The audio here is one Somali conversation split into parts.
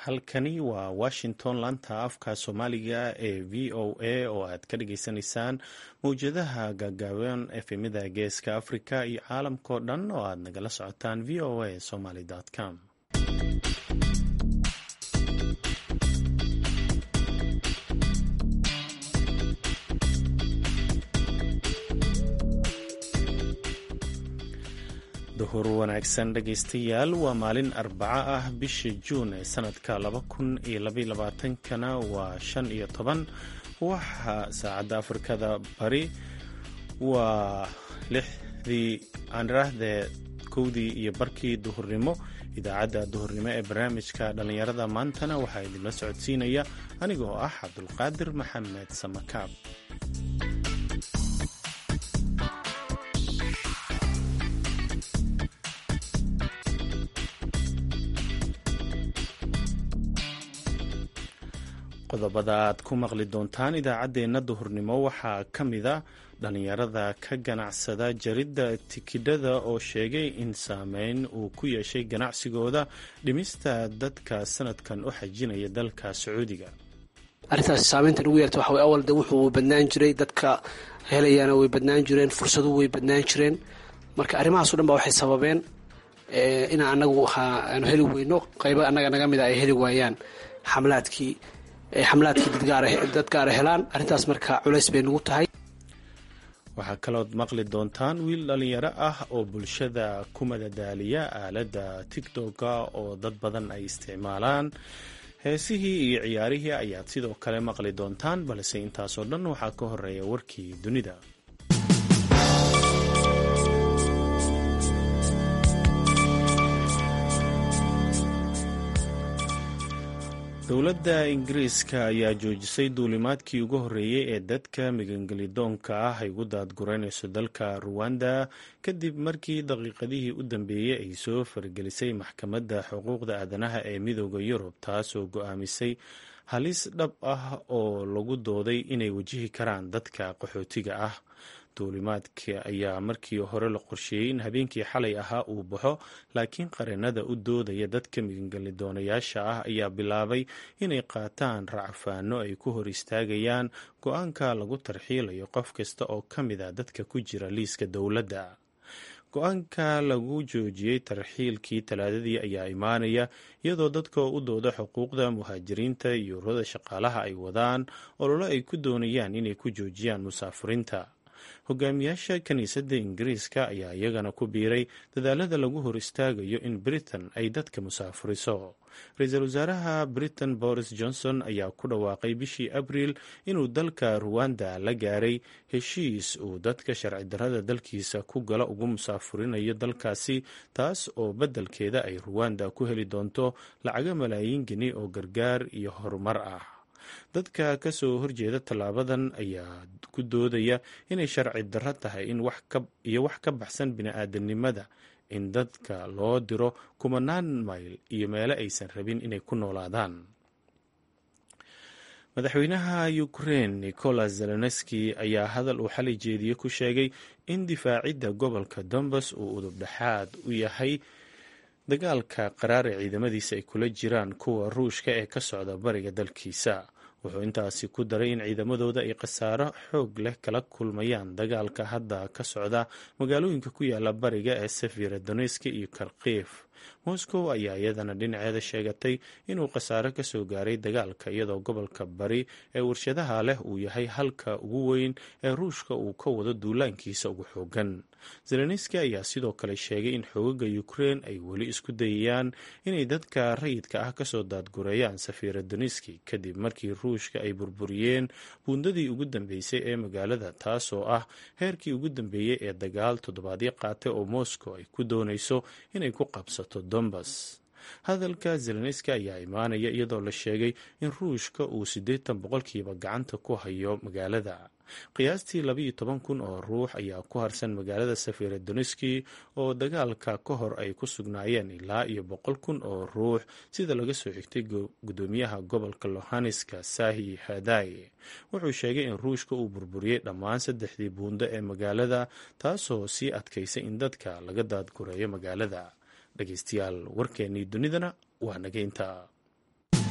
halkani waa washington laanta afka soomaaliga ee v o a oo aad ka dhageysanaysaan mawjadaha gaagaaban efemida geeska africa iyo caalamkao dhan oo aad nagala socotaan v o a somaly com duhur wanaagsan dhegaystayaal waa maalin arbaco ah bisha juun ee sanadka laba kun iyo labaylabaatankana waa shan iyo toban waxa saacadda afrikada bari waa lixdii aaniraahdee kowdii iyo barkii duhurnimo idaacadda duhurnimo ee barnaamijka dhallinyarada maantana waxaa idinla socodsiinaya anigoo ah cabdulqaadir maxamed samakaab qodobada aad ku maqli doontaan idaacaddeenna duhurnimo waxaa ka mida dhallinyarada ka ganacsada jaridda tikidhada oo sheegay in saameyn uu ku yeeshay ganacsigooda dhimista dadka sanadkan u xajinaya dalka sacuudiga arrintaas saameynta ugu yeerta waxa way awal de wuxuu badnaan jiray dadka helayaana way badnaan jireen fursaduhu way badnaan jireen marka arrimahaaso dhan ba waxay sababeen inaan anagu aanu heli weyno qaybo annaga naga mida ay heli waayaan xamlaadkii xamlaadkii dad gaara helaan arrintaas marka culays bay nagu tahay waxaa kalood maqli doontaan wiil dhallinyaro ah oo bulshada ku madadaaliya aaladda tigtoka oo dad badan ay isticmaalaan heesihii iyo ciyaarihii ayaad sidoo kale maqli doontaan balse intaasoo dhan waxaa ka horeeya warkii dunida dowladda ingiriiska ayaa joojisay duulimaadkii ugu horreeyey ee dadka migangelidoonka ah ay ugu daadgureynayso dalka ruwanda kadib markii daqiiqadihii u dambeeyey ay soo faragelisay maxkamadda xuquuqda aadanaha ee midooda yurub taasoo go-aamisay halis dhab ah oo lagu dooday inay wajihi karaan dadka qaxootiga ah duulimaadka ayaa markii hore la qorsheeyey in habeenkii xalay ahaa uu baxo laakiin qareenada u doodaya dadka migangelidoonayaasha ah ayaa bilaabay inay qaataan racfaano ay ku hor istaagayaan go-aanka lagu tarxiilayo qof kasta oo ka mid a dadka ku jira liiska dowladda go-aanka lagu joojiyey tarxiilkii talaadadii ayaa imaanaya iyadoo dadka u dooda xuquuqda muhaajiriinta iyo ururada shaqaalaha ay wadaan ololo ay ku doonayaan inay ku joojiyaan musaafuriinta hogaamiyaasha kiniisadda ingiriiska ayaa iyagana ku biiray dadaalada lagu hor istaagayo in britain ay dadka musaafuriso ra-iisul wasaaraha britain boris johnson ayaa ku dhawaaqay bishii abriil inuu dalka ruwanda la gaaray heshiis uu dadka sharci darrada dalkiisa ku gala ugu musaafurinayo dalkaasi taas oo beddelkeeda ay ruwanda ku heli doonto lacago malaayiin geni oo gargaar iyo horumar ah dadka ka soo horjeeda tallaabadan ayaa ku doodaya inay sharci darro tahay iyo wax ka baxsan bini-aadanimada in dadka loo diro kumanaan mayl iyo meelo aysan rabin inay ku noolaadaan madaxweynaha ukraine nicolas zelenski ayaa hadal uu xalay jeediye ku sheegay in difaacidda gobolka dombas uu udub dhexaad u yahay dagaalka qaraar ee ciidamadiisa ay kula jiraan kuwa ruushka ee ka socda bariga dalkiisa wuxuu intaasi ku daray in ciidamadooda ay khasaaro xoog leh kala kulmayaan dagaalka hadda ka socda magaalooyinka ku yaala bariga ee safira doneska iyo karkiif moscow ayaa iyadana dhinaceeda sheegatay inuu khasaaro ka soo gaaray dagaalka iyadoo gobolka bari ee warshadaha leh uu yahay halka ugu weyn ee ruushka uu ka wado duulaankiisa ugu xoogan zelenski ayaa sidoo kale sheegay in xoogaga ukrein ay weli isku dayayaan inay dadka rayidka ah kasoo daadgureeyaan safira doneski kadib markii ruushka ay burburiyeen buundadii ugu dambeysay ee magaalada taasoo ah heerkii ugu dambeeyey ee dagaal toddobaadyo qaatay oo moscow ay ku doonayso inay ku qabsato dombas hadalka zelenski ayaa imaanaya iyadoo la sheegay in ruushka uu siddeetan boqolkiiba gacanta ku hayo magaalada qiyaastii labaiyo toban kun oo ruux ayaa ku harsan magaalada safira doneski oo dagaalka ka hor ay ku sugnaayeen ilaa iyo boqol kun oo ruux sida laga soo xigtay gudoomiyaha gobolka lohaneska sahi haday wuxuu sheegay in ruushka uu burburiyey dhammaan saddexdii buundo ee magaalada taasoo sii adkaysay in dadka laga daadgureeyo magaalada dhegeystayaal warkeennii dunidana waa nageynta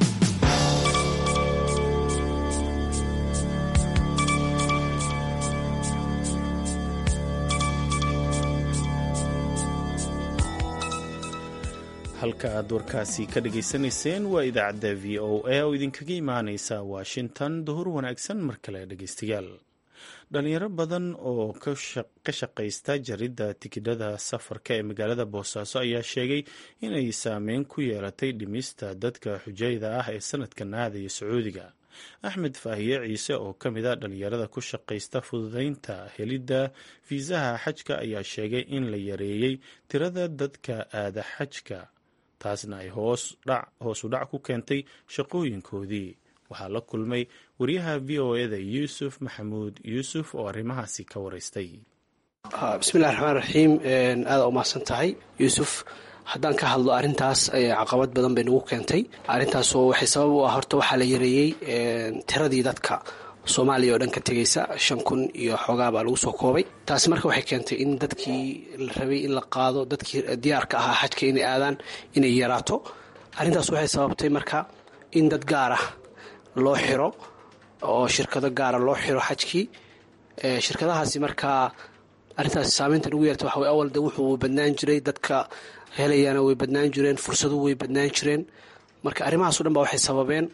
halka aad warkaasi ka dhagaysanayseen waa idaacadda v o a oo idinkaga imaaneysa washington duhur wanaagsan mar kale dhegaystayaal dhalinyaro badan oo ka shaqaysta jaridda tikidhada safarka ee magaalada boosaaso ayaa sheegay inay saameyn ku yeelatay dhimista dadka xujayda ah ee sanadkan aadaya sacuudiga axmed faahiye ciise oo ka mid a dhalinyarada ku shaqaysta fududeynta helidda fiisaha xajka ayaa sheegay in la yareeyey tirada dadka aada xajka taasna ay hoos u dhac ku keentay shaqooyinkoodii waxaa la kulmay wariyaha v o eda yuusuf maxamuud yuusuf oo arrimahaasi ka waraystay bismillahi raxmaan raxiim aada umahadsan tahay yuusuf haddaan ka hadlo arrintaas caqabad badan bay nagu keentay arrintaasoo waxay sabab u ah horta waxaa la yareeyey tiradii dadka soomaaliya oo dhan ka tegaysa shan kun iyo xoogaa baa lagu soo koobay taasi marka waxay keentay in dadkii la rabay in la qaado dadkii diyaarka ahaa xajka inay aadaan inay yaraato arrintaas waxay sababtay marka in dad gaar ah loo xiro oo shirkado gaara loo xiro xajkii shirkadahaasi markaa arrintaas saameynta nagu yeerta waxa way awal de wuxuu badnaan jiray dadka helayana way badnaan jireen fursadu way badnaan jireen marka arrimahaas o dhan ba waxay sababeen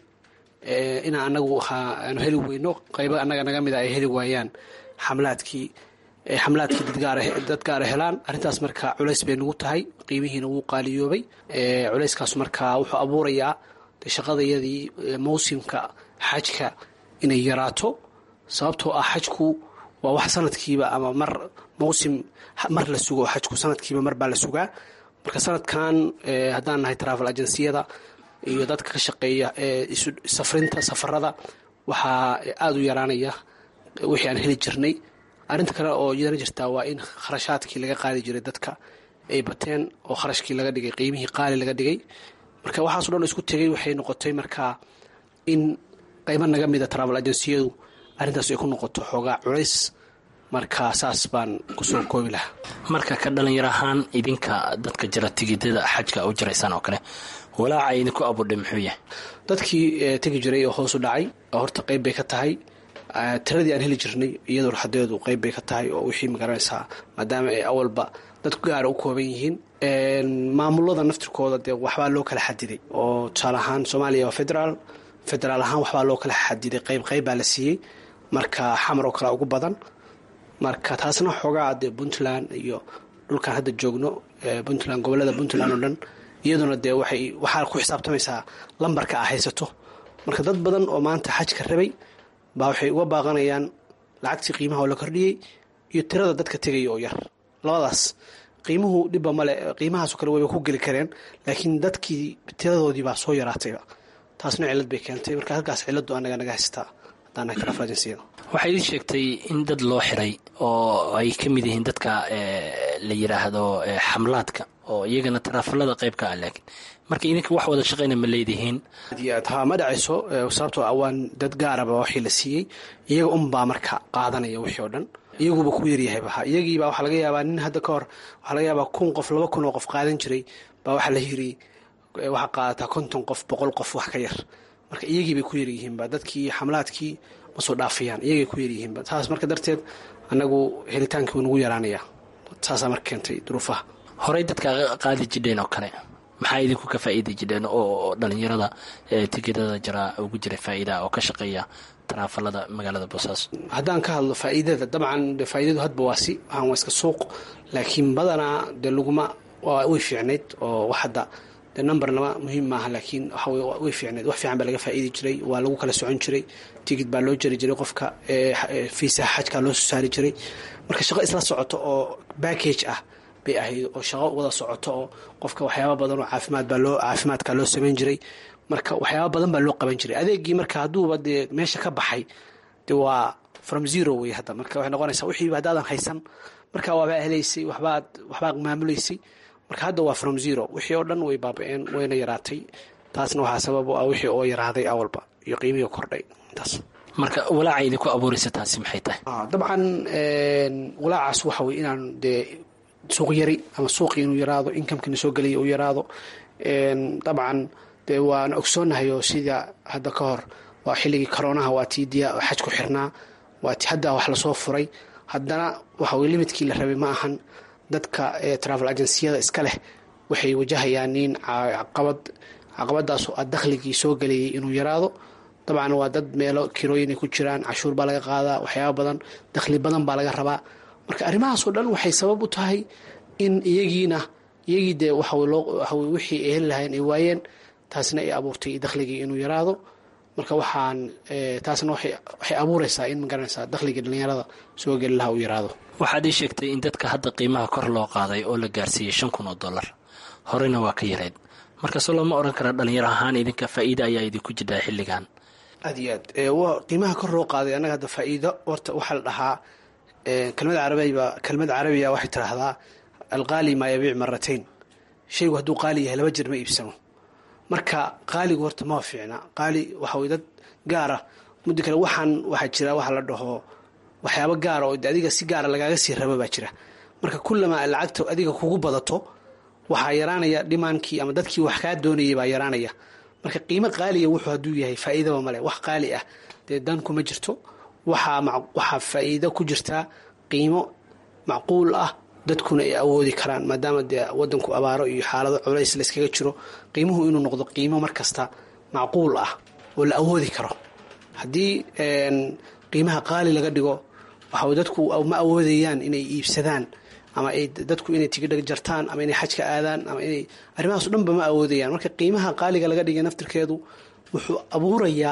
inaan anagu aanu heli weyno qaybo annaga naga mida ay heli waayaan xamlaadkii xamlaadkii dad gaara helaan arrintaas marka culays bay nagu tahay qiimihiina wuu qaaliyoobay culayskaas marka wuxuu abuurayaa shaqadayadii mawsimka xajka inay yaraato sababtoo ah xajku waa wax sanadkiiba ama mar mawsim mar la sugo xajku sanadkiiba mar baa la sugaa marka sanadkan haddaan nahay travel agenciyada iyo dadka ka shaqeeya safrinta safarada waxaa aada u yaraanaya wixii aan heli jirnay arrinta kale oo yara jirtaa waa in kharashaadkii laga qaadi jiray dadka ay bateen oo kharashkii laga dhigay qiimihii qaali laga dhigay marka waxaaso dhan isku tegay waxay noqotay markaa in qaybo naga mida travel agenciyadu arrintaas ay ku noqoto xoogaa culays marka saas baan kusoo koobi lahaa marka ka dhalinyar ahaan idinka dadka jira tigidada xajka u jiraysaan oo kale walaaca idinku abudhay muxuu yahay dadkii tegi jiray oo hoos u dhacay horta qayb bay ka tahay tiradii aan heli jirnay iyadoo raxadeedu qayb bay ka tahay oo wixii magaranaysaa maadaama ay awalba dadku gaara u kooban yihiin maamulada naftirkooda dee waxbaa loo kala xadiday oo tusaale ahaan soomaaliya waa federaal federaal ahaan waxbaa loo kala xadiday qayb qayb baa la siiyey marka xamar oo kale ugu badan marka taasna xoogaa dee puntland iyo dhulkaan hadda joogno puntland gobolada puntland oo dhan iyaduna dee waxay waxaa ku xisaabtamaysaa lambarka a haysato marka dad badan oo maanta xajka rabay baa waxay uga baaqanayaan lacagtii qiimaha oo la kordhiyey iyo tirada dadka tegaya oo yar labadaas qiimuhu dhibba male qiimahaasoo kale wayba ku geli kareen laakiin dadkii tiradoodii baa soo yaraatayba taasna cilad bay keentay marka halkaas ciladu anaga naga haystaa haddaan nahay travel agenciyada waxaa idin sheegtay in dad loo xiray oo ay ka mid yihiin dadka la yidhaahdo xamlaadka oo iyagana taraafalada qayb ka ah laakiin marka idinka wax wada shaqayna ma leedihiin ha ma dhacayso sababtoo ah waan dad gaaraba waxii la siiyey iyaga unbaa marka qaadanaya wixii oo dhan iyaguba ku yaryahayba iyagiiba waxaa laga yaabaa nin hadda ka hor waxaa laga yaabaa kun qof laba kun oo qof qaadan jiray baa waxaa la yiri waxaa qaadataa konton qof boqol qof wax ka yar marka iyagiibay ku yaryihiinba dadkii xamlaadkii ma soo dhaafayaan iyagay ku yaryihiinba taas marka darteed anagu helitaankii wuu nagu yaraanaya saasaa marka keentay duruufaha horey dadka qaadi jidheen oo kale maxaa idinku ka faa'iidi jidheen oo dhalinyarada tikidada jaraa ugu jira faa'iida oo ka shaqeeya taraafalada magaalada boosaaso haddaan ka hadlo faa'iidada dabcan de faa'iidadu hadba waa si waxaan waa iska suuq laakiin badanaa dee laguma way fiicnayd oo wax hadda de number-nama muhiim maaha laakiin waxa way fiicnayd wax fiican baa laga faa'iidi jiray waa lagu kala socon jiray tigid baa loo jari jiray qofka fiisaha xajkaa loo soo saari jiray marka shaqo isla socoto oo backage ah bay ahayd oo shaqo wada socoto oo qofka waxyaaba badan oo caafimaad baa loo caafimaadka loo samayn jiray marka waxyaaba badan baa loo qaban jiray adeegii marka hadduuba dee meesha ka baxay de waa from zero wey hadda marka waxay noqonaysaa wixiiba haddaadan haysan marka waabaa helaysay waxbaad waxbaa maamulaysay marka hadda waa from zero wixii oo dhan way baaba-een wayna yaraatay taasna waxaa sabab u ah wixii oo yaraaday awalba iyo qiimihii kordhay intaas marka walaaca idinku abuuraysa taasi maxay tahay dabcan walaacaas waxa wey inaan dee suuq yari ama suuqii inuu yaraado inkamkiina soo gelaya uu yaraado dabcan dee waan ogsoonahay oo sida hadda ka hor waa xilligii koroonaha waa tii diya xaj ku xirnaa waa ti hadda wax lasoo furay haddana waxa weye limidkii la rabay ma ahan dadka travel agenciyada iska leh waxay wajahayaan nin caqabad caqabadaasoo ah dakhligii soo gelayay inuu yaraado dabcan waa dad meelo kirooyin ay ku jiraan cashuur baa laga qaadaa waxyaaba badan dakhli badan baa laga rabaa marka arrimahaasoo dhan waxay sabab u tahay in iyagiina iyagii dee waxawaxa wixii ay heli lahayn ay waayeen taasna ay abuurtay dakhligii inuu yaraado marka waxaan taasna waxay abuureysaa in magaranaysaa dakhligii dhallinyarada soo geli lahaa uu yaraado waxaad ii sheegtay in dadka hadda qiimaha kor loo qaaday oo la gaarsiiyey shan kun oo dollar horeyna waa ka yareyd markaasoo lama oran karaa dhalinyaro ahaan idinka faa'iida ayaa idinku jirtaa xilligan aad iyo aad qiimaha kor loo qaaday annaga hadda faa'iido horta waxaa la dhahaa kelmada carabiba kelmada carabiga waxay tiraahdaa alqaali maa yabiic maratayn shaygu hadduu qaali yahay laba jir ma iibsamo marka qaaligu horta ma fiicna qaali waxa way dad gaara muddo kale waxaan waxaa jira waxa la dhaho waxyaabo gaara oo adiga si gaara lagaaga sii rabo baa jira marka kullamaa lacagta adiga kugu badato waxaa yaraanaya dhimaankii ama dadkii wax kaa doonayay baa yaraanaya marka qiimo qaaliya wuxuu hadduu yahay faa'iidaba male wax qaali ah dee dan kuma jirto waxaa waxaa faa'iido ku jirtaa qiimo macquul ah dadkuna ay awoodi karaan maadaama dee wadanku abaaro iyo xaalado culays la iskaga jiro qiimuhu inuu noqdo qiimo markasta macquul ah oo la awoodi karo haddii qiimaha qaali laga dhigo waxa dadku ma awoodayaan inay iibsadaan ama ay dadku inay tigidha jartaan ama inay xajka aadaan ama inay arrimahaaso dhanba ma awoodayaan marka qiimaha qaaliga laga dhigay naftirkeedu wuxuu abuurayaa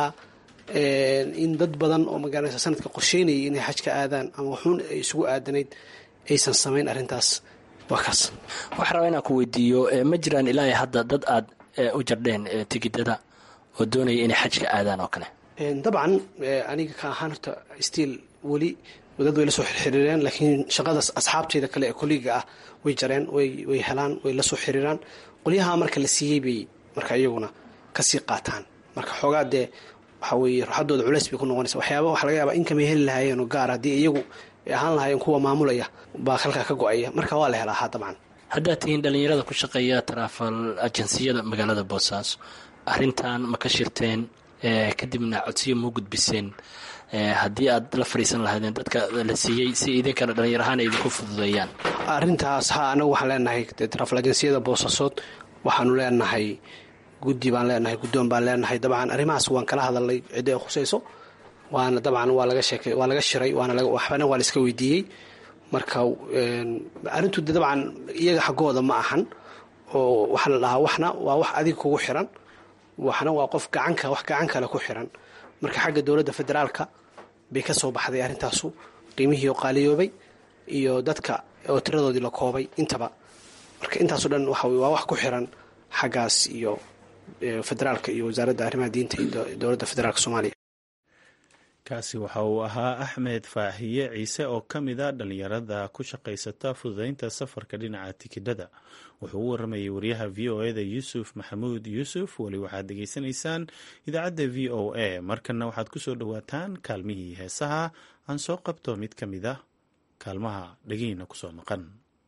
in dad badan oo magaranaysa sanadka qorsheynayay inay xajka aadaan ama waxuun ay isugu aadanayd aysan samayn arrintaas waa kaas waxaa rabaa inaan ku weydiiyo ma jiraan ilaa hadda dad aad u jardheen tigidada oo doonaya inay xajka aadaan oo kale dabcan aniga ka ahaan horta stiil weli dad way la soo xiriireen laakiin shaqadaas asxaabteyda kale ee koliga ah way jareen way helaan way la soo xiriiraan qolyaha marka la siiyey bay marka iyaguna kasii qaataan marka xoogaa dee waxa weye ruxadooda culeys bay ku noqonaysa waxyaaba waxa laga yaaba inkamay heli lahaayeen oo gaar haddii iyagu ay ahaan lahaayeen kuwa maamulaya baa halkaa ka go-aya marka waa la helaa ha dabcan haddaad tihiin dhallinyarada ku shaqeeya taraafal ajansiyada magaalada boosaaso arrintan ma ka shirteen kadibna codsiyo muu gudbiseen haddii aad la fadhiisan lahaydeen dadka la siiyey si idinkana dhallinyar ahaan ay idinku fududeeyaan arrintaas ha anagu waxaan leenahay taraafal ajansiyada boosaasood waxaanu leenahay guddi baan leenahay guddoon baan leenahay dabcan arrimahaas waan kala hadalnay ciddi ay khusayso waana dabcan waa laga sheekay waa laga shiray waana waxbana waa la iska weydiiyey marka arrintu de dabcan iyaga xaggooda ma ahan oo waxaa la dhahaa waxna waa wax adiga kugu xiran waxna waa qof gacanka wax gacan kale ku xiran marka xagga dowladda federaalka bay ka soo baxday arrintaasu qiimihii oo qaaliyoobay iyo dadka oo tiradoodii la koobay intaba marka intaaso dhan waxa waa wax ku xiran xaggaas iyo federaalka iyo wasaaradda arrimaha diinta iyo dowladda federaalka soomaaliya kaasi waxa uu ahaa axmed faahiye ciise oo ka mid a dhallinyarada ku shaqaysata fududeynta safarka dhinaca tikidhada wuxuu u waramayay wariyaha v o eda yuusuf maxamuud yuusuf weli waxaad dhegaysanaysaan idaacadda v o a markanna waxaad ku soo dhowaataan kaalmihii heesaha aan soo qabto mid ka mid ah kaalmaha dhegiina kusoo maqan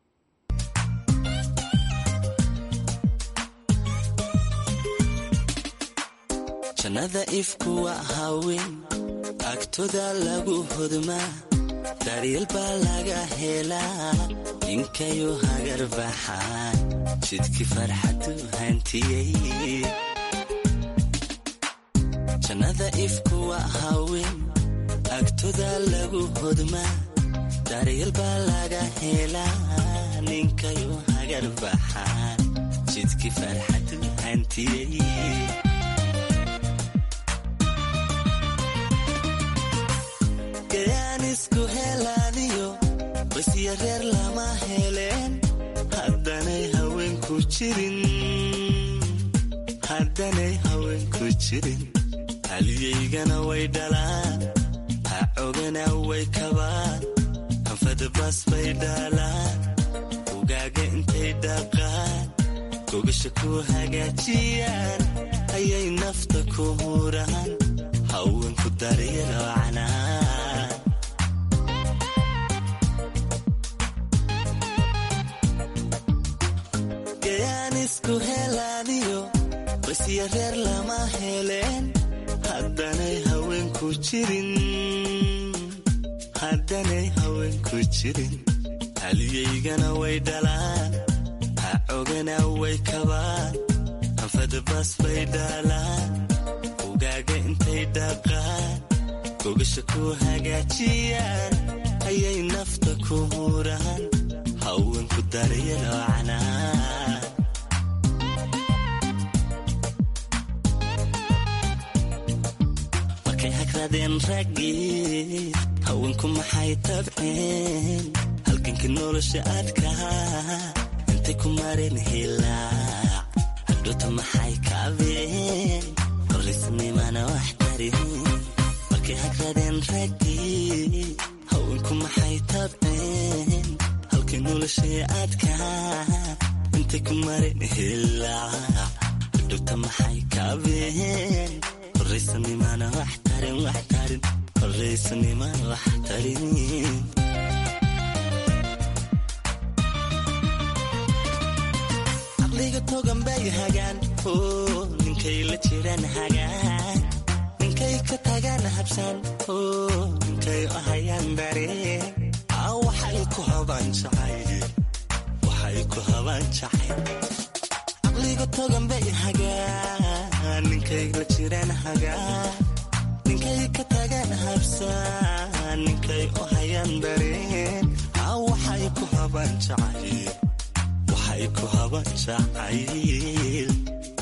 jannada ifku waa haween agtoda lagu hodmaa daryeel baa laga helaa ninkayu hagar baxaan jidkii farxadu hantiyey jannada ifku waa haween agtoda lagu hodmaa daryeel baa laga helaa ninkayu hagar baxaan jidkii farxadu hantiyey isku helaaniyo basya reer lama heleen haddanay haweenku jirin haddanay haweenku jirin haliyaygana way dhalaan hacogana way kabaan anfadabas bay dhaalaan ugaaga intay dhaqaan gogasha ku hagaajiyaan ayay nafta ku huraan haweenku daryalo canaan isku helaaniyo basya reer lama heleen haddanay haweenku jirin haddanay haweenku jirin haliyaygana way dhalaan joogana way kabaan anfadabas bay dhaalaan ugaaga intay dhaqaan gogasha ku hagaajiyaan ayay nafta ku huraan haweenku daryaloocnaa markay hagradeen raggii haweenku maxay tabceen halganka nolosha adkaa intay ku mareen hilaac hadhota maxay kaabeen qorisnimana wax tarin markay hagradeen raggii haweenku maxay tabceen halkay nolosha adkaa intay ku mareen hilaac hadhota maxay kaabeen qoraysanimana wax tarin wax tarin qoraysanimana wax tarin caqliga togan bay hagaan oo ninkay la jiraan hagaan ninkay ka tagaan habsaan oo ninkay u hayaan dareen aa waxay ku habaan jacayl waxay ku habaan jacayl caqliga togan bay hagaan ninkay la jiraan hagaan ninkay ka tagaan habsaan ninkay u hayaan dareen aa waxay ku habaan jacayl waxay ku habaan jacayl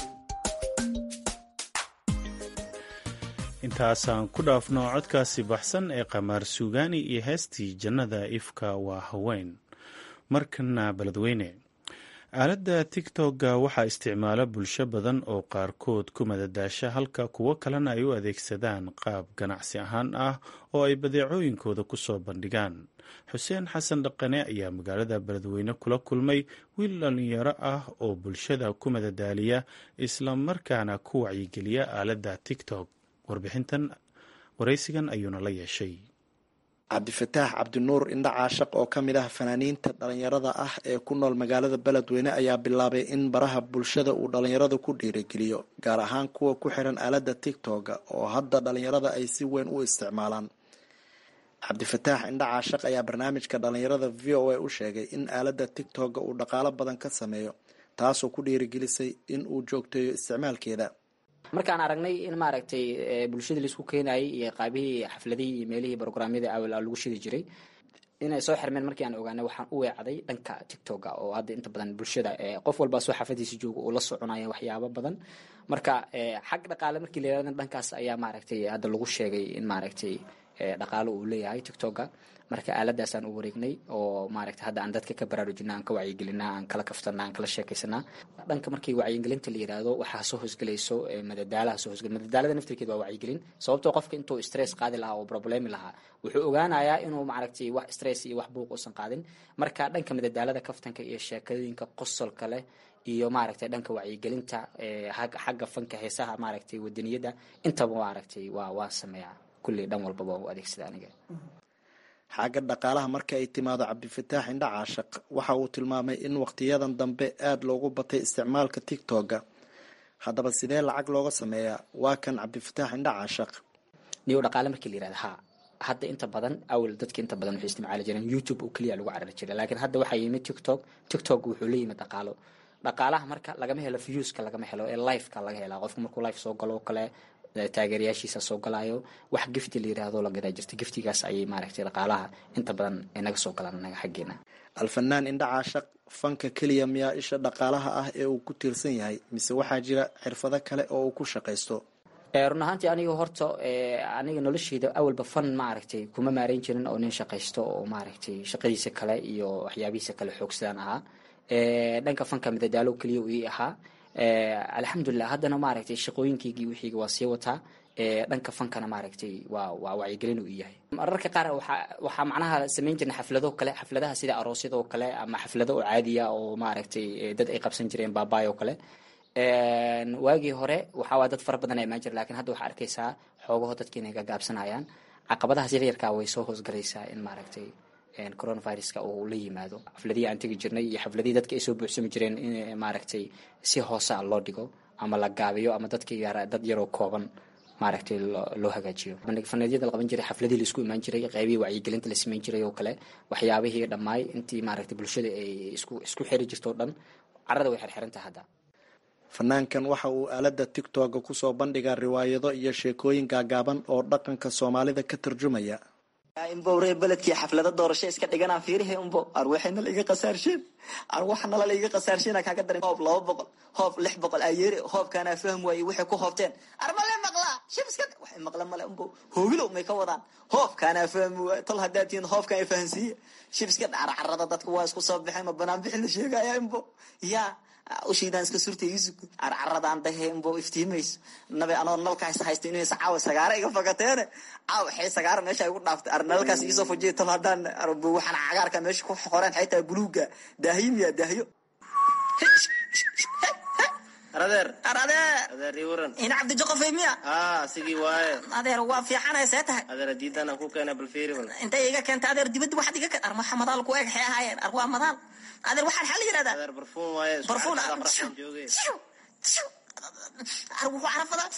intaasaan ku dhaafno codkaasi baxsan ee qamaar suugaani iyo heestii jannada ifka waa haween markana beledweyne aaladda tigtogga waxaa isticmaala bulsho badan oo qaarkood ku madadaasha halka kuwo kalena ay u adeegsadaan qaab ganacsi ahaan ah oo ay badeecooyinkooda ku soo bandhigaan xuseen xasan dhaqane ayaa magaalada beledweyne kula kulmay wiil dhallinyaro ah oo bulshada ku madadaaliya islamarkaana ku wacyigeliya aaladda tigtog warbixintan waraysigan ayuuna la yeeshay cabdifataax cabdinuur indha caashaq oo ka mid ah fanaaniinta dhalinyarada ah ee ku nool magaalada beledweyne ayaa bilaabay in baraha bulshada uu dhalinyarada ku dhiirigeliyo gaar ahaan kuwa ku xiran aaladda tigtoga oo hadda dhalinyarada ay si weyn u isticmaalaan cabdifataax indha caashaq ayaa barnaamijka dhalinyarada v o a u sheegay in aaladda tigtoga uu dhaqaalo badan ka sameeyo taasoo ku dhiirigelisay in uu joogteeyo isticmaalkeeda markaan aragnay in maaragtay bulshadii laisku keenayay iyo qaabihii xafladihii iyo meelihii brograamyada awal lagu shidi jiray inay soo xirmeen markii aan ogaanay waxaan u weecday dhanka tictoga oo hadda inta badan bulshada qof walbaa soo xafadiisa jooga uu la soconaya waxyaabo badan marka xag dhaqaale markii la yirahdo dhankaas ayaa maaragtay hadda lagu sheegay in maaragtay dhaqaalo uu leeyahay tictoga marka aaladaasaan u wareegnay oo maaragta hadda aan dadka ka baraarujina aan ka wacyigelinaa aan kala kaftana aan kala sheekaysanaa dhanka markii wacyigelinta la yiraahdo waxaa soo hosgelayso madadaalaha soo hosgel madadaalada naftirkeed waa wacyigelin sababtoo qofka intuu stress qaadi lahaa oo problemi lahaa wuxuu ogaanayaa inuu maaragtay wax stress iyo wax buuq uusan qaadin marka dhanka madadaalada kaftanka iyo sheekooyinka qosolka leh iyo maaragtay dhanka wacyigelinta xagga fanka heesaha maaragtay wadaniyada intaba maaragtay waa waa sameeyaa kulli dhan walbaba waa u adeegsada aniga xagga dhaqaalaha marka ay timaado cabdifataax indha caashaq waxa uu tilmaamay in waqtiyadan dambe aada loogu batay isticmaalka tigtoga haddaba sidee lacag looga sameeyaa waa kan cabdifataax indha caashaq niyo dhaqaale markii la yirahda ha hadda inta badan awal dadka inta badan waxay isticmaali jireen youtube oo keliya lagu carari jiray laakiin hadda waxaa yimid tiktok tiktok wuxuu la yimid dhaqaalo dhaqaalaha marka lagama helo viewska lagama helo ee liveka laga helaa qofka markuu live soo galo oo kale taageerayaashiisa soo galaayo wax gifti la yiraahdo la gadaa jirta giftigaas ayay maaragtay dhaqaalaha inta badan inaga soo galaan anaga xaggeena alfanaan indha caashaq fanka keliya miyaa isha dhaqaalaha ah ee uu ku tiirsan yahay mise waxaa jira xirfado kale oo uu ku shaqaysto run ahaantii aniga horta aniga nolosheyda awalba fan maaragtay kuma maareyn jirin oo nin shaqaysto oo maaragtay shaqadiisa kale iyo waxyaabihiisa kale xoogsadaan ahaa dhanka fanka madadaalo keliya uu ii ahaa alxamdulilah haddana maaragtay shaqooyinkaygii wixiiga waa sii wataa dhanka fankana maaragtay waa waa wacyigelin uu yahay mararka qaar waxaa waxaa macnaha samayn jirna xaflado kale xafladaha sida aroosyada oo kale ama xaflado oo caadiya oo maaragtay dad ay qabsan jireen baabaay oo kale waagii hore waxaa dad fara badan imaan jira lakin hadda waxaa arkaysaa xoogaho dadki inay gagaabsanayaan caqabadahaas yaryarkaa way soo hoosgalaysaa in maaragtay coronaviruska uu la yimaado xafladihii aan tegi jirnay iyo xafladihii dadka ay soo buuxsami jireen in maaragtay si hoosea loo dhigo ama la gaabiyo ama dadka yar dad yaroo kooban maaragtay loo hagaajiyo faneedyada la qaban jiray xafladihii laisku imaan jiray qeybihii wacyigelinta la samayn jiray oo kale waxyaabihii dhammaay intii maaragtay bulshada ay isku isku xiri jirto o dhan carrada way xirxirantaha hadda fanaankan waxa uu aalada tigtoga kusoo bandhigaa riwaayado iyo sheekooyin gaagaaban oo dhaqanka soomaalida ka tarjumaya imbow reer beledkii xaflada doorasho iska dhiganaa fiirihe umbo arwaxayna la iga qasaarshin arwaxnala la iga qasaarshina kaaga darin hoob laba boqol hoob lix boqol ayeere hoobkaanaa fahm waaye waxay ku hoobteen armale maqlaa shib iska waxay maqla male umbo hoogilow may ka wadaan hoobkaanaa fahmi waaye tol haddaa tihiin hoobkaan ay fahansiiye shib iska dhacar carada dadka waa isku soo baxeen ma banaan bixin la sheegaya imbo yaa ushiidaan iska surtay isug carcaradaan dahe imbo iftiimayso nabe anoo nalkaas haysta inuu caawa sagaara iga fakateene caawa xee sagaara meesha igu dhaaftay ar nalkaas iisoo fujiya tol haddaan waxaan cagaarka meesha ku qoreen xaytaa buluuga daahiyo miya daahiyo aradeer aradeer adeer ii waran ina cabdijoqofay miya aa sigii waaye adeer waa fiicanay see tahay adeer diidan aan ku keena balfiiri bal intay iga keentay adeer dibadda waxaad iga keen armaxa madaal ku eg xee ahaayeen ar waa madaal adeer waxaan xal yidhahdaa adeer barfuun waaye barfuun barfuun jooge ar wuxuu carafadaa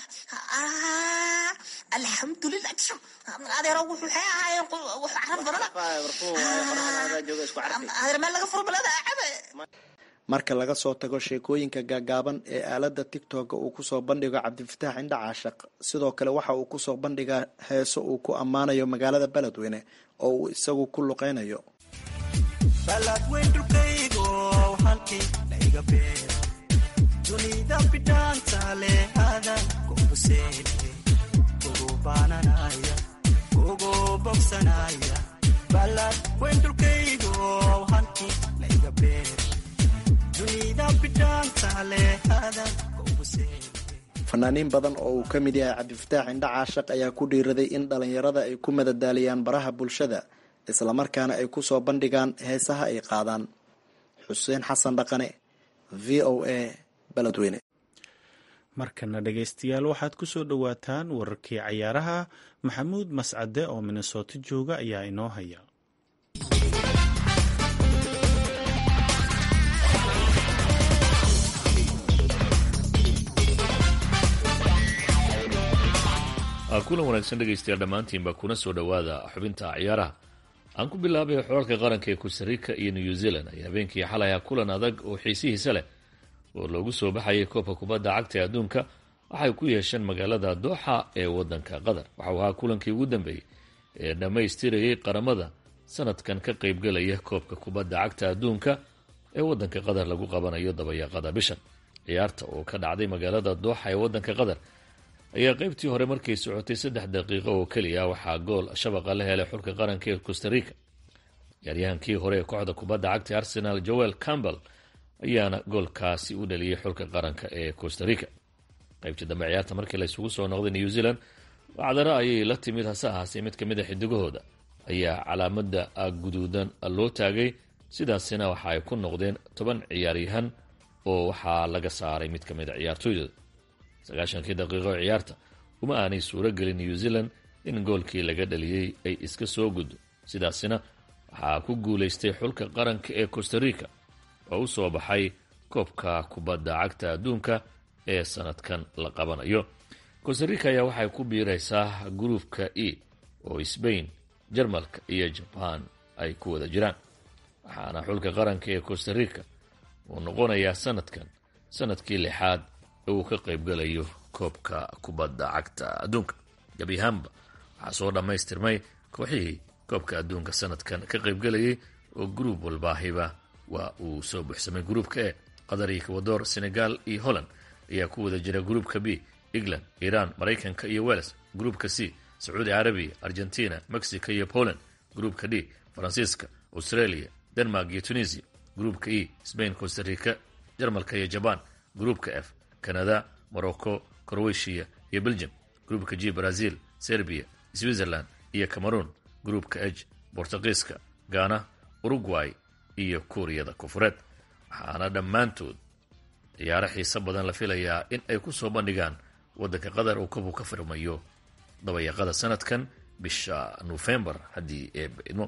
alxamdulilah adeero wuxuu xee ahaayeen wuxuu caraf badana barfuun waaye qorxan adaa jooga isku carfi adeer meel laga furo balada cabe marka laga soo tago sheekooyinka gaagaaban ee aalada tigtoga uu kusoo bandhigo cabdifataax indha caashaq sidoo kale waxa uu kusoo bandhigaa heeso uu ku ammaanayo magaalada beledweyne oo uu isagu ku luqeynayo baladweyn dhulkaygo halkii laiga beera dunida bidhaanta leh adan kuhuseene kugu baananaya kugu bogsanaya baladweyn dhulkaygo halkii laiga beera fanaaniin badan oo uu ka mid yahay cabdifataax indha caashaq ayaa ku dhiiraday in dhalinyarada ay ku madadaaliyaan baraha bulshada islamarkaana ay kusoo bandhigaan heesaha ay qaadaan xuseen xasan dhaqane v o a beledweyne markana dhegaystayaal waxaad ku soo dhowaataan wararkii cayaaraha maxamuud mascade oo minnesooto jooga ayaa inoo haya kulan wanaagsan dhegaystayaal dhammaantiinba kuna soo dhowaada xubinta ciyaaraha aan ku bilaabay xoolalka qaranka ee costarica iyo new zealand ayaa habeenkii xalaya kulan adag oo xiisihiisa leh oo loogu soo baxayay koobka kubadda cagta ee adduunka waxay ku yeesheen magaalada dooxa ee wadanka qatar waxau ahaa kulankii ugu dambeeyey ee dhammaystirayay qaramada sanadkan ka qaybgalaya koobka kubadda cagta adduunka ee wadanka qatar lagu qabanayo dabayaaqada bishan ciyaarta oo ka dhacday magaalada dooxa ee wadanka qatar ayaa qaybtii hore markay socotay saddex daqiiqo oo keliya waxaa gool shabaqa la helay xulka qaranka ee costarica ciyaaryahankii hore ee kooxda kubadda cagta arsenal joel campbell ayaana goolkaasi u dhaliyey xulka qaranka ee costarica qaybtii dambe ciyaarta markii laysugu soo noqday new zealand wacdaro ayay la timid hase ahaasee mid kamid a xidigahooda ayaa calaamada guduudan loo taagay sidaasina waxa ay ku noqdeen toban ciyaaryahan oo waxaa laga saaray mid kamid a ciyaartooydooda sagaashankii daqiiqo ee ciyaarta uma aanay suuro gelin new zealand in goolkii laga dhaliyey ay iska soo guddo sidaasina waxaa ku guulaystay xulka qaranka ee costarica oo u soo baxay koobka kubadda cagta adduunka ee sanadkan la qabanayo costarica ayaa waxay ku biiraysaa gruufka e oo sbain jarmalka iyo jaban ay ku wada jiraan waxaana xulka qaranka ee costarica uu noqonayaa sanadkan sanadkii lixaad uu ka qaybgalayo koobka kubadda cagta adduunka gebi ahaanba waxaa soo dhammaystirmay kooxihii koobka adduunka sanadkan ka qaybgalayay oo gruub walbaahiba waa uu soo buuxsamay gruubka e qatar iyo ekwador senegal iyo holland ayaa ku wada jira gruubka b england iran maraykanka iyo wales gruubka c sacuudi carabiya argentina mexico iyo poland gruubka d faransiiska australia denmark iyo tunisia gruubka e spain costarica jarmalka iyo jaban gruubka f canada morocco croatia iyo belgium gruubka g brazil serbia switzerland iyo cameroon gruubka h bortugiiska ghana uruguay iyo kuuriyada koonfureed waxaana dhammaantood ciyaaro xiiso badan la filayaa in ay ku soo bandhigaan waddanka qatar uu kobu ka firmayo dabayaqada sanadkan bisha nofembar haddii ee idmo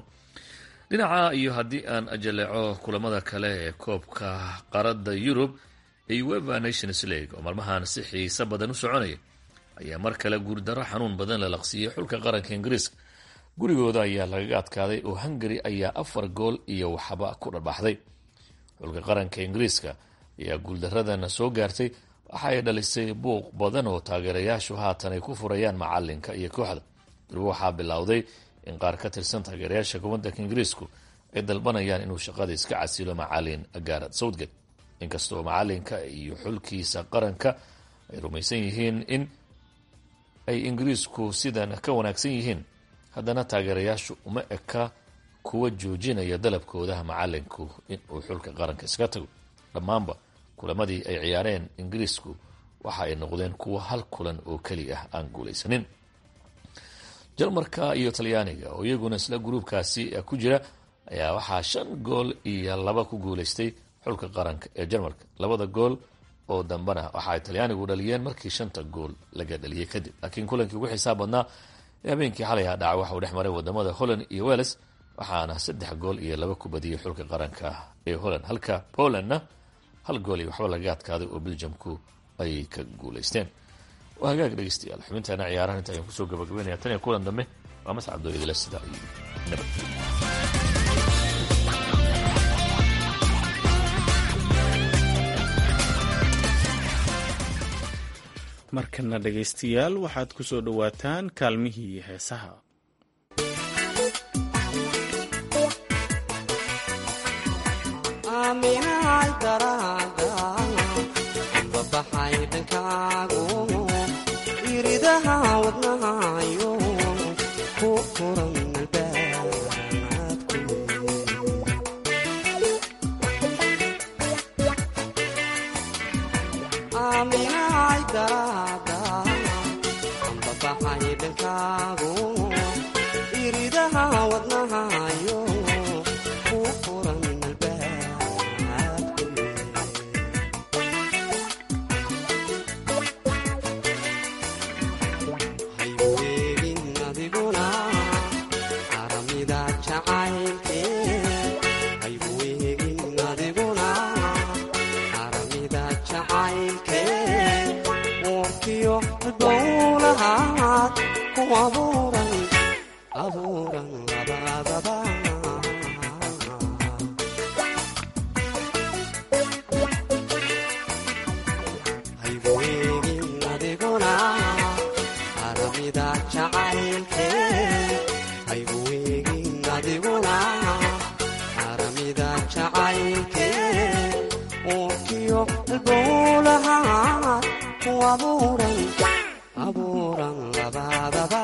dhinaca iyo haddii aan ajaleeco kulamada kale ee koobka qaarada yurub ee ueva nations league oo maalmahan si xiiso badan u soconaya ayaa mar kale guurdaro xanuun badan la laqsiiyey xulka qaranka ingiriiska gurigooda ayaa lagaga adkaaday oo hungary ayaa afar gool iyo waxba ku dharbaxday xulka qaranka ingiriiska ayaa guuldaradana soo gaartay waxa ay dhalisay buuq badan oo taageerayaashu haatan ay ku furayaan macalinka iyo kooxda durba waxaa bilowday in qaar ka tirsan taageerayaasha wadanka ingiriisku ay dalbanayaan inuu shaqada iska casilo macalin garad southgate inkastoo macalinka iyo xulkiisa qaranka ay rumaysan yihiin in ay ingiriisku sidan ka wanaagsan yihiin haddana taageerayaashu uma eka kuwa joojinaya dalabkoodaha macalinku inuu xulka qaranka iska tago dhammaanba kulamadii ay ciyaareen ingiriisku waxa ay noqdeen kuwo hal kulan oo keli ah aan guulaysanin jarmarka iyo talyaaniga oo iyaguna isla gruubkaasi ku jira ayaa waxaa shan gool iyo laba ku guulaystay xulka qaranka ee jarmalka labada gool oo dambena waxa ay talyaanigu dhaliyeen markii shanta gool laga dhaliyay kadib laakiin kulankii ugu xisaab badnaa ee habeenkii xalay ha dhaca waxa uu dhex maray wadamada holland iyo welles waxaana saddex gool iyo laba ku badiyay xulka qaranka ee holland halka polandna hal gool iyo waxba laga adkaaday oo belgiumku ay ka guulaysteen waa hagaag dhegeystayaal xubintaana ciyaarahan inta ayaan kusoo gabagabeynaya tan iyo kulan dambe waa mascabdoo idila sidaa iyo nabadgelyo markana dhegaystayaal waxaad ku soo dhowaataan kaalmihii heesaha babaxay dhankaagu iridaha wadnahayo ku furan albaabku aaminahay daraada babaxay dhankaagu iridaha wadnahayo ku furan albaabku hayweegin adiguna aramida jacaylke hayweegin adiguna aramida jacaylke warkiyo dowlahaad ku abuuran abuuran labadaba hayweegin adiguna aramida jacaylke hayweegin adiguna aramida jacaylke uurkiyo albowlaha ku abuuran abuuran labadaba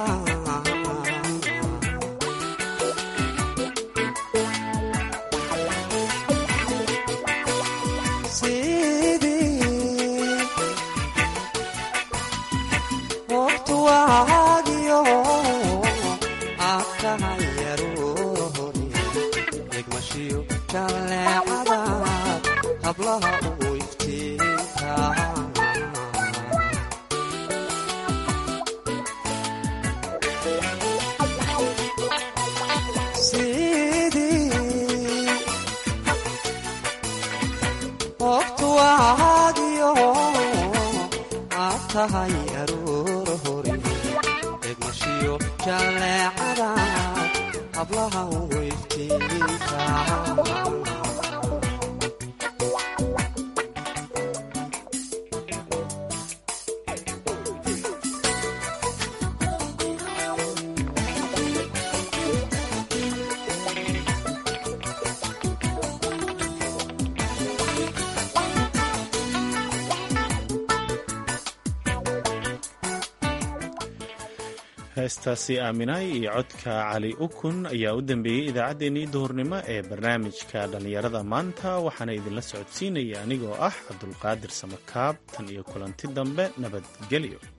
sidii waqtu waagiyo aad tahay aroorhori degmashiyo jalleecada hablaha ugu iftiinka sidii waqtu waagiyo aad tahay aroor hori degmashiyo jalleecada hablaha ugu iftiinka heestaasi aaminaay iyo codka cali ukun ayaa u dambeeyey idaacaddeenii duhurnimo ee barnaamijka dhallinyarada maanta waxaana idinla socodsiinaya anigoo ah cabdulqaadir samakaab tan iyo kulanti dambe nabadgelyo